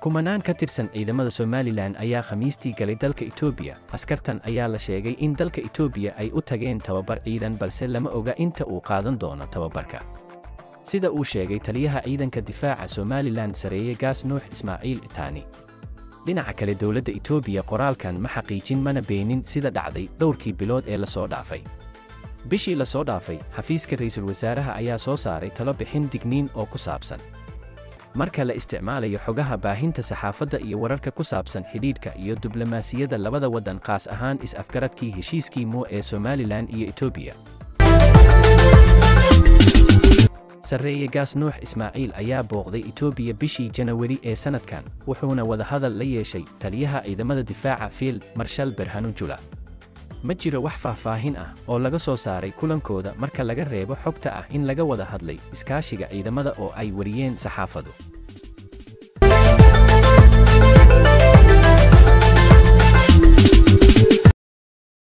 kumanaan ka tirsan ciidamada somalilan ayaa khamiistii galay dalka etoobiya askartan ayaa la sheegay in dalka etoobiya ay u tageen tababar ciidan balse lama oga inta uu qaadan doono tababarka sida uu sheegay taliyaha ciidanka difaaca somalilan sareeye gaas nuux ismaaciil itaani dhinaca kale dowladda etoobiya qoraalkan ma xaqiijin mana beenin sida dhacday dhowrkii bilood ee lasoo dhaafay bishii lasoo dhaafay xafiiska ra'iisul wasaaraha ayaa soo saaray talo bixin digniin oo ku saabsan marka la isticmaalayo xogaha baahinta saxaafadda iyo wararka ku saabsan xidhiidhka iyo diblomaasiyadda labada waddan qaas ahaan is-afgaradkii heshiiskii muu ee somalilan iyo etoobiya sarreeye gaas nuux ismaaciil ayaa booqday etoobiya bishii janawari ee sannadkan wuxuuna wadahadal la yeeshay taliyaha ciidamada difaaca fiil marshal berhanujula ma jiro wax faahfaahin ah oo laga soo saaray kulankooda marka laga reebo xogta ah in laga wada hadlay iskaashiga ciidamada oo ay wariyeen saxaafadu